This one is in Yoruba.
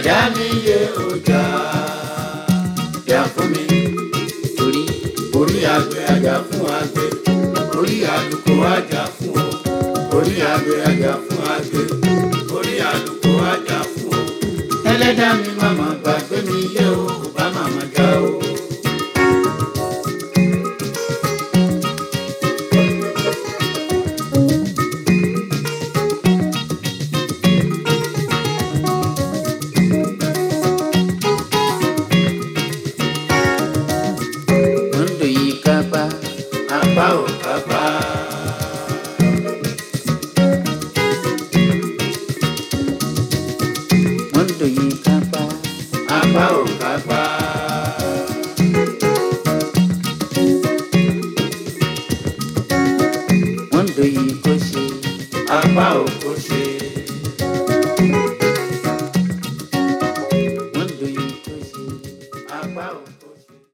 ẹlẹ́dàá mi yé ọjà jà fún mi torí orí àgbẹ̀ ajá fún àgbẹ̀ orí àlùkò ajá fún ọ orí àgbẹ̀ ajá fún àgbẹ̀ orí àlùkò ajá fún ọ ẹlẹ́dàá mi màmá gbàgbé mi yé o kò bá màmá já o. mondo yìí kápá apá ò kápá. mondo yìí kápá apá ò kápá. mondo yìí kò ṣe apá ò kó ṣe.